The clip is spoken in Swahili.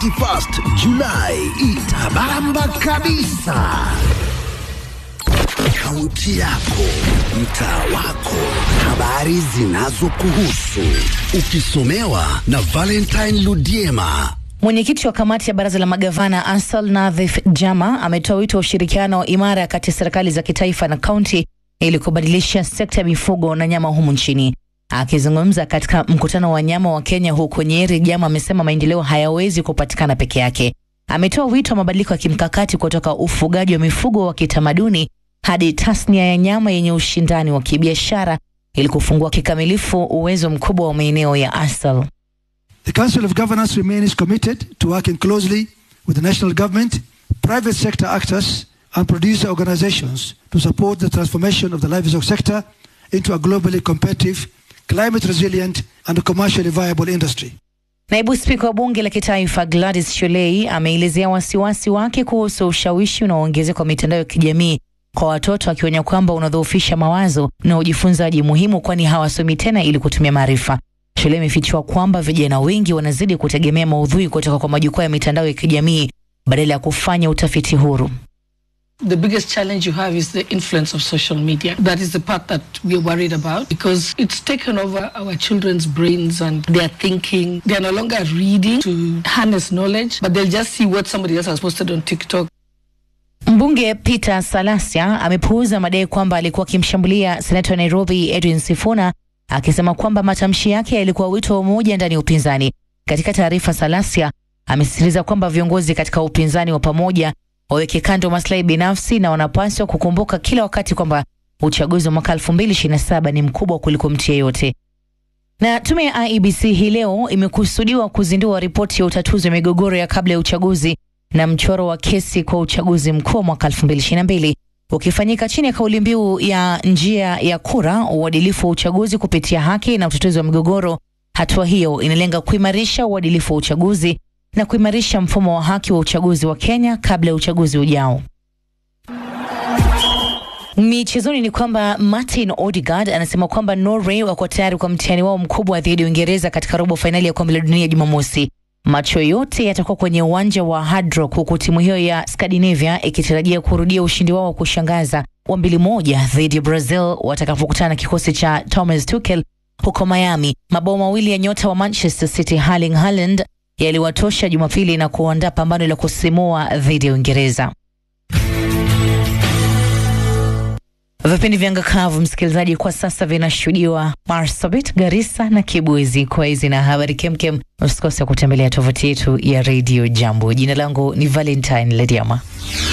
31st Julai itabamba kabisa. Kaunti yako, mtaa wako, habari zinazokuhusu, ukisomewa na Valentine Ludiema. Mwenyekiti wa kamati ya baraza la magavana Ansal Nadhif Jama ametoa wito wa ushirikiano imara kati ya serikali za kitaifa na kaunti ili kubadilisha sekta ya mifugo na nyama humu nchini. Akizungumza katika mkutano wa nyama wa Kenya huko Nyeri, Jama amesema maendeleo hayawezi kupatikana peke yake. Ametoa wito wa mabadiliko ya kimkakati kutoka ufugaji wa mifugo wa kitamaduni hadi tasnia ya nyama yenye ushindani wa kibiashara ili kufungua kikamilifu uwezo mkubwa wa maeneo ya asal. The Council of Governors remains committed to working closely with the national government, private sector actors, and producer organizations to support the transformation of the livestock sector into a globally competitive, climate resilient, and commercially viable industry. Naibu spika wa bunge la kitaifa Gladys Sholei ameelezea wasiwasi wake kuhusu ushawishi unaoongezeka kwa mitandao ya kijamii kwa watoto, akionya kwamba unadhoofisha mawazo na ujifunzaji muhimu, kwani hawasomi tena ili kutumia maarifa. Shule imefichua kwamba vijana wengi wanazidi kutegemea maudhui kutoka kwa majukwaa ya mitandao ya kijamii badala ya kufanya utafiti huru. The biggest challenge you have is the influence of social media. That is the part that we're worried about because it's taken over our children's brains and their thinking. They're no longer reading to harness knowledge, but they'll just see what somebody else has posted on TikTok. Mbunge Peter Salasia amepuuza madai kwamba alikuwa akimshambulia seneta wa Nairobi Edwin Sifuna akisema kwamba matamshi yake yalikuwa wito wa umoja ndani ya upinzani. Katika taarifa, Salasia amesisitiza kwamba viongozi katika upinzani wa pamoja waweke kando maslahi binafsi na wanapaswa kukumbuka kila wakati kwamba uchaguzi wa mwaka 2027 ni mkubwa kuliko mtu yeyote. Na tume ya IEBC hii leo imekusudiwa kuzindua ripoti ya utatuzi wa migogoro ya kabla ya uchaguzi na mchoro wa kesi kwa uchaguzi mkuu wa mwaka 2022 ukifanyika chini ya kauli mbiu ya njia ya kura, uadilifu wa uchaguzi kupitia haki na utatuzi wa migogoro. Hatua hiyo inalenga kuimarisha uadilifu wa uchaguzi na kuimarisha mfumo wa haki wa uchaguzi wa Kenya kabla ya uchaguzi ujao. Michezoni ni kwamba Martin Odegaard anasema kwamba Norway wako tayari kwa mtihani wao mkubwa dhidi ya Uingereza katika robo fainali ya kombe la dunia Jumamosi. Macho yote yatakuwa kwenye uwanja wa Hard Rock huku timu hiyo ya Scandinavia ikitarajia kurudia ushindi wao wa kushangaza wa mbili moja dhidi ya Brazil watakapokutana na kikosi cha Thomas Tuchel huko Miami. Mabao mawili ya nyota wa Manchester City Erling Haaland yaliwatosha Jumapili na kuandaa pambano la kusimua dhidi ya Uingereza. Vipindi vya ngakavu msikilizaji, kwa sasa vinashuhudiwa Marsabit, Garissa na Kibwezi. Kwa hizi na habari kemkem, usikose kutembelea tovuti yetu ya Radio Jambo. Jina langu ni Valentine Lediama.